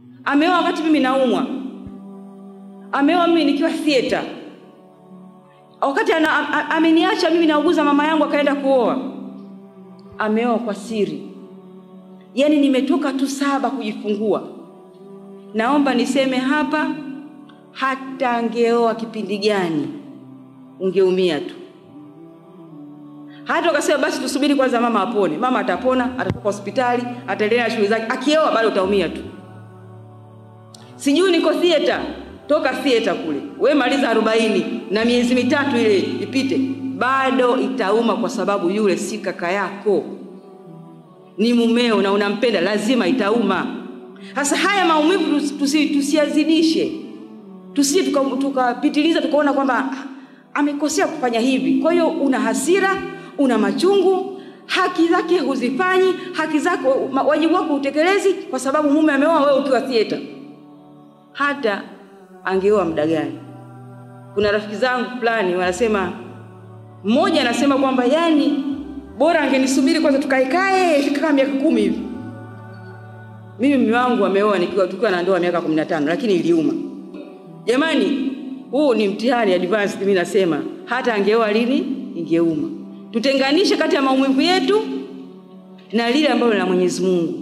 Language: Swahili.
ameoa wakati mimi naumwa, ameoa mimi nikiwa theater, wakati ana, a, ameniacha mimi nauguza mama yangu akaenda kuoa, ameoa kwa siri. Yaani nimetoka tu saba kujifungua. Naomba niseme hapa, hata angeoa kipindi gani ungeumia tu. Hata ukasema basi tusubiri kwanza mama apone. Mama atapona, atatoka hospitali, ataendelea na shughuli zake. Akioa bado utaumia tu. Sijui niko theater, toka theater kule, we maliza arobaini na miezi mitatu ile ipite, bado itauma, kwa sababu yule si kaka yako, ni mumeo na unampenda, lazima itauma. Sasa haya maumivu tusi, tusiazidishe, tusije tukapitiliza tuka tukaona kwamba amekosea kufanya hivi. Kwa hiyo una hasira, una machungu, haki zake huzifanyi, haki zako, wajibu wako utekelezi, kwa sababu mume ameoa, wewe ukiwa theater hata angeoa muda gani? Kuna rafiki zangu fulani wanasema, mmoja anasema kwamba yani bora angenisubiri kwanza tukaekae kama miaka kumi hivi. Mimi mume wangu ameoa nikiwa tukiwa na ndoa miaka kumi na tano lakini iliuma. Jamani, huu ni mtihani advanced. Mimi nasema hata angeoa lini ingeuma. Tutenganishe kati ya maumivu yetu na lile ambalo la Mwenyezi Mungu.